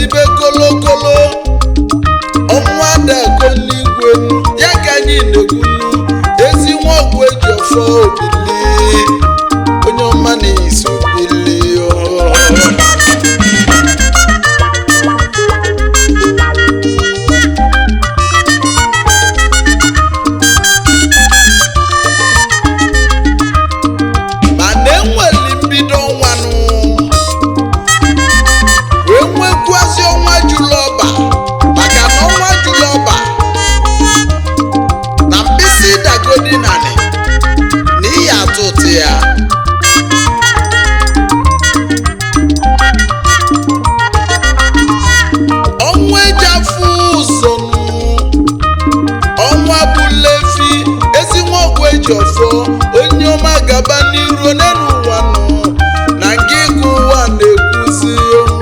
na-etibe kolokolo ọnwa dago n'igwe ya ka anyị na-ekwunu ezi nwa ọgwụ eji ọfọ obili onye ọma na-eso bili mana enweli mbido ọnwanụ wee nwekwuazị ọnwa julọba maka na ọnwa julọba na mkpịsị dagodi nanị na iyi atụ ụtụ ya ọnwa eji afụ ụzọ ọnwa bụlefi ezi nwa ọgwụ eji ọfọ onye ọma gaba n'iru n'elu ụwa nọ na nke ịgụ ụwa na-ekwuzi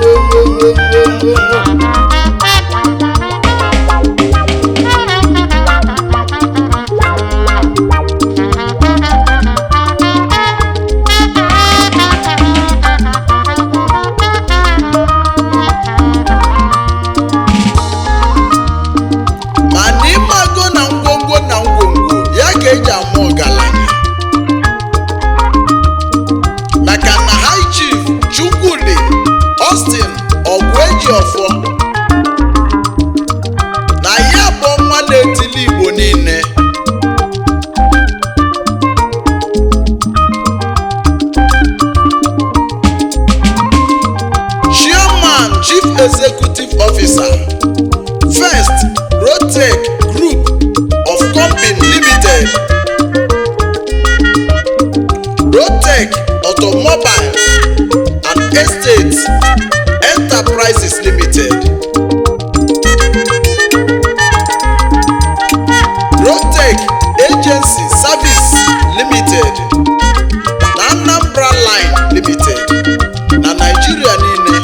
mana ịmago na ngwongwo na ngwongwo ya ka eji ama ọgaranya maka na high chief chukwudi austin ọgwụ eji ọfọ na ya bụ ọnwa na-etili igbo niile chairman chief executive officer first rotec group of company limited rotec automobile and estates enterprises limited rotec agency service limited na anambra line limited na naijiria niile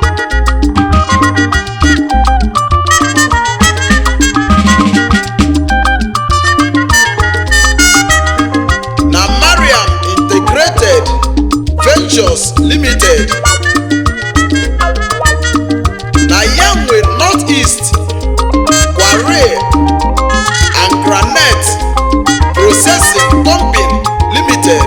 na mariam integrated ventures limited na ya nwe north east kware and granite processing company limited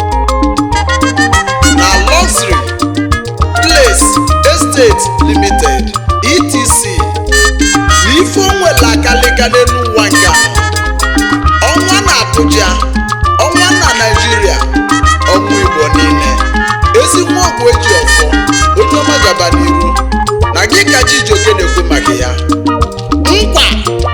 na luxury place estate limited etc na ife onwere akalịka n'elu ụwa nke ahụ ọnwa na Abuja ọnwa na Naịjirịa ọnwa Igbo niile ezi nwa ọgwụ eji ọfọ onye ọma gaba n'iru na gị ka Chijioke na-ekwu maka ya nkwa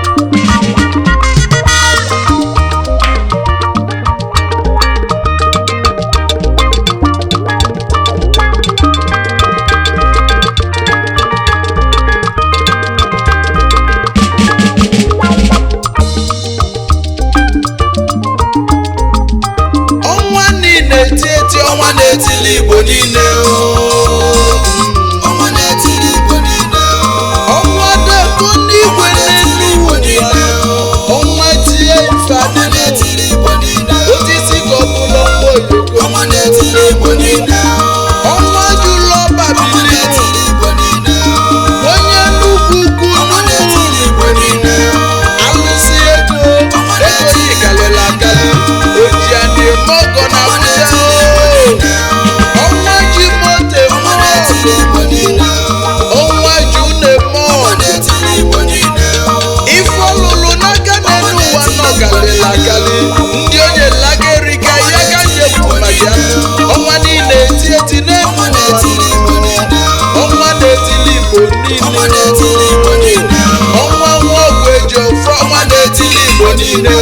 ọnwa niile eti eti ọnwa na-etili Igbo niile oo. ọnwa na-etiri igbo niile ọnwa deko n'igwe n'elu igbo niile ụwa ọnwa tie ife ọnwa adịghị na-etiri igbo niile osisi ka ọ bụla ọkpọ oyoko ọnwa na-etiri igbo niile ọnwa jụlọ ọnwa babili na-etiri igbo niile onye nnukwu ukwu ọnwa na-etiri igbo niile alụsị ego ego yi karịrị akarị oji a na-eme ọgọ na ọnwa Abuja na-etiri igbo niile ọnwa ji moto ọnwa eme na-etiri igbo niile ọnwa ji na-eme ọnwa ọgụ na-etiri igbo niile ife ọlụlụ n'aka n'elu ụwa nọ galịrị agalị ndị onye lagerika ya ka nyekwu maka ya ọnwa niile eti eti n'elu ọnwa ụwa na-etiri igbo niile ọnwa na-etili igbo ọnwa niile na-etiri igbo niile ọnwa nwa ọgwụ eji ofe ọnwa na-etili igbo niile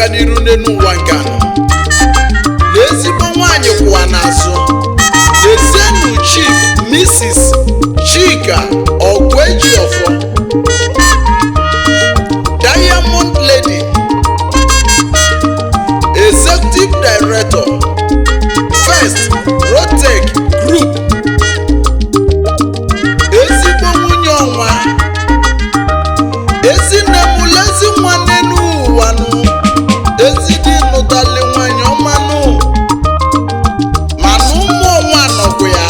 n'iru n'elu ụwa nke anọ na ezigbo nwaanyị kwụwa n'azụ lezienụ chief mrs chika ọgwejiọfọ diamond lady executive director first rotec group ezigbo nwunye ọnwa ezinne m lezi nwa n'elu ụwa nụ ezidi nụtali nwanyị ọmanụ mana ụmụ ọnwa nọkwu ya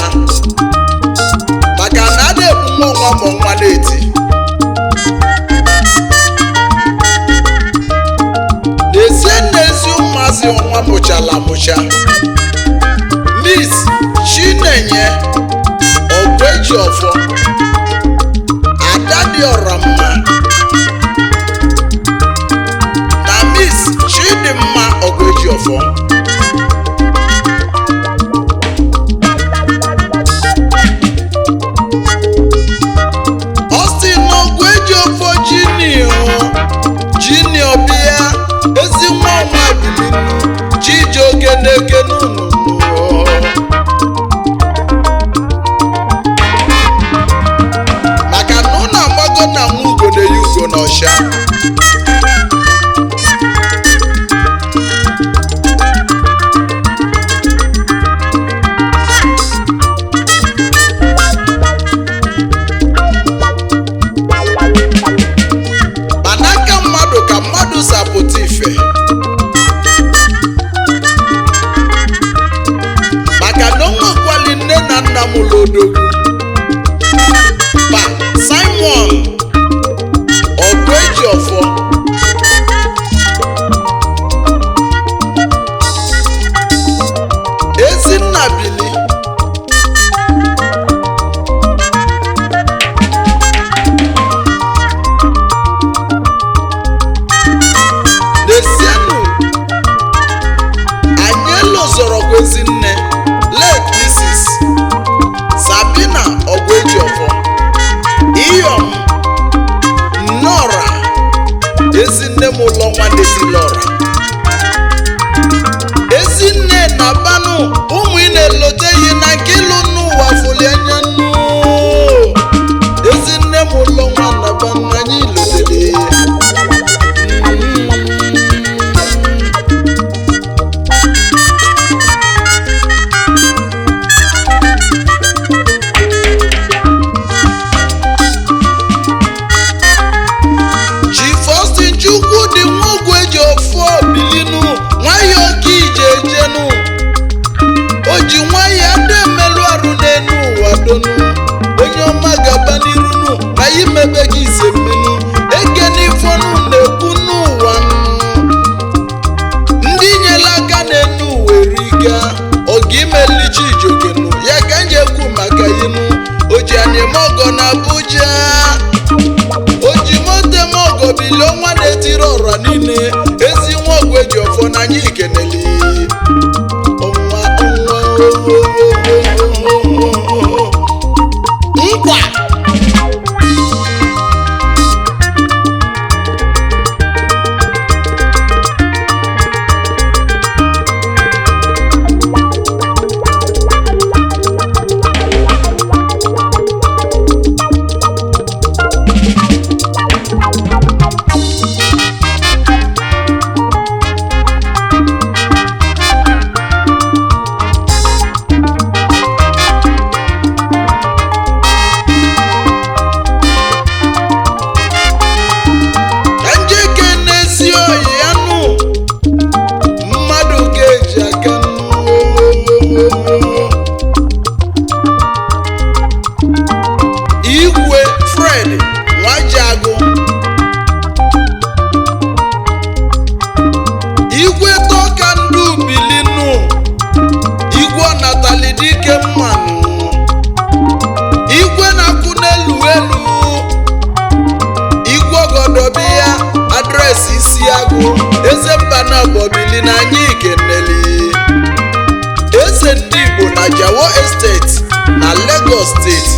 maka na a na-ebu nwa ọnwa ma ọnwa na-eti n'ezie n'ezi ụmụazị ọnwa mụchala amụcha miss chinenye ọgweji ọfọ ada dị ọra mma na miss chidimma ọgweji ọfọ Austin ọgweji ọfọ jinio jinio bịa ezi nwa ọnwa bilinu chijioke na-ekene unu maka na ụnụ agbago na nwa ugo na-eyi ugo n'ọsha ma n'aka mmadụ ka mmadụ sapụta ife maka na o nwekwali nne na nna m lodogwu pa simon ọgụeji ọfọ ezinna bili Desienu anyị elozorokwa ezinne late Mrs. Sabina Ogwejiofọ Iyom Nnọra ezinne m ụlọ nwanne si Lọra ezinne na banụ ụmụ ị na-eloteghị na nke ịlụ n'ụwa fụli anya nnu ezinne m ụlọ nwa na banụ anyị lotere ji Faustin chukwu dị nwogwu eji ofu obilinu nwayọ oke ije ejenu o ji nwayọ ada emelụ arụ n'enu ụwa donu onye ọma gaba n'irunu na ya imebe gị ise mmenu eke n'ifonu na-ekwu n'ụwa nụ. ndị nyela aka n'enu ụwa eriga oge imelichi ijogenu ya ka nje ekwu maka inu o ji anyịmọgọ na Abuja o ji mote m ọgọ bilie ọnwa na-etiri ọra niile ezi nwa ọgwụ eji ọfọ n'anya ikeneli ọnwa ọnwa nkwa ka njeke n'ezi oyi ya nụ mmadụ ga-eji aka nụ igwe fred nwajiagụ igwe tọka ndị ubilinu igwe ọnatali dike mmanụ igwe na-akwụ n'elu elu igwe ọgọdọbi ya adresị isi agụ eze mba na bọbili na anyị ikeneli eze ndị igbo na jawo esteti na lagos steeti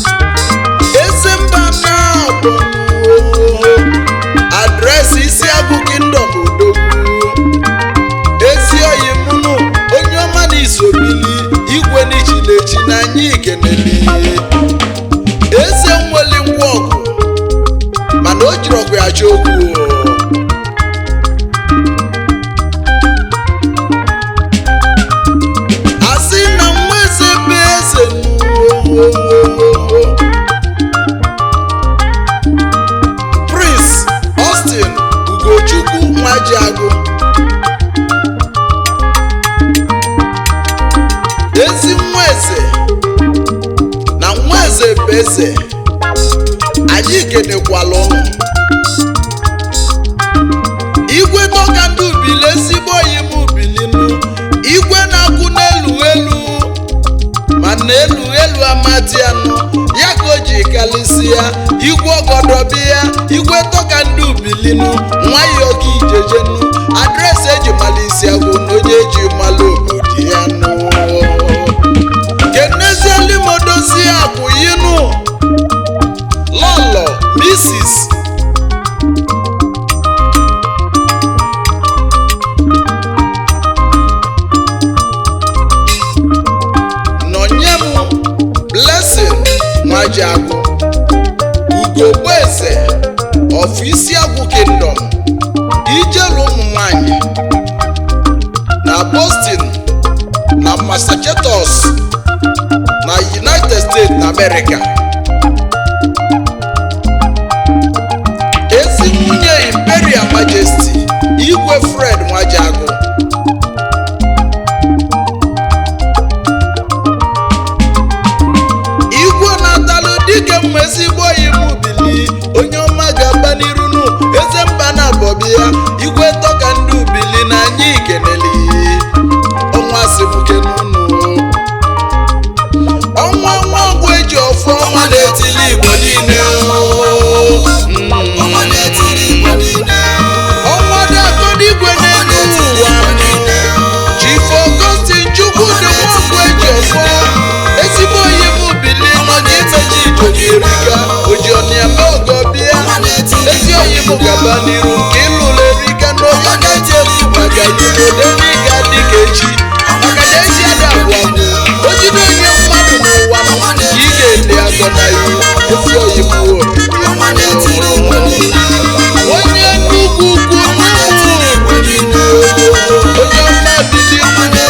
eze mba na adresị isi agụ eze anyị kenekwala ụnụ igwe tọka ndị ubili ezigbo oyi m ubilinu igwe na-akwụ n'elu elu ma na elu elu amati anụ ya ka o ji kalịsịa igwe ọgọdọbi ya igwe tọka ndị ubilinu nwayọọ ka ijejenu adresị eji malisi agwụ na onye eji malụ obodo ya nụ kenezielimodozi akwụ yinu lọlọ misis nọnye m blessing nwajiagụ ugogbeeze of isiagwụ kingdom ijelu ụmụ nwanyị na boston na massachusetts na united states na america ezi nwunye imperial majesty igwe fred nwajiagụ igwe na-atalụ dike mma ezigbo im ubili onye ọma ga-aba n'irunu eze mba na bọbi ya igwe tọka ndị ubili na anyị ikeneli ọnwa sibuke n'unu ọnwa nwa ọgwụ eji ọfụ ọnwa na-etili igbo niile ọnwa na-etiri igbo niile ọnwa dị-akọdịgwe n'elu ụwa Chief Augustine Chukwu dị nwaọgwụ eji ọfọ ezigbo onye m bili nọ n'imeji ijoji erika oji ọnịama ọgọ bịa ezi oyi m gaba n'iru nke ịlụrụ erika na onye gaji efu maka ibodo n'ịga dịka echi maka na echi ada abụọ abụ o jide onye mmadụ n'ụwa ka ị ga-ele agọ na iwu ezi oyi m ọnwa na-etiri igbo niile onye nnukwu ukwu nnukwu onye ọma bili onye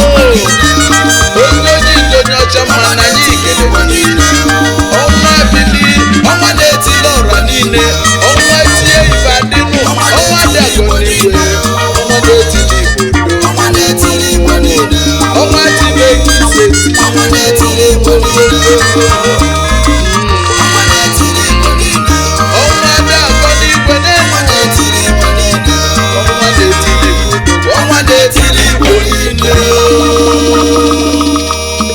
oji onye ọcha mma na anyị ikele ọnwa bili ọnwa na-etili ọra niile ọnwa tie ife adịnụ ọnwa dị agọ n'igwe ọnwa na-etili igbo ọnwa na-etiri igbo niile ọnwa tile ise ọnwa na-etiri igbo niile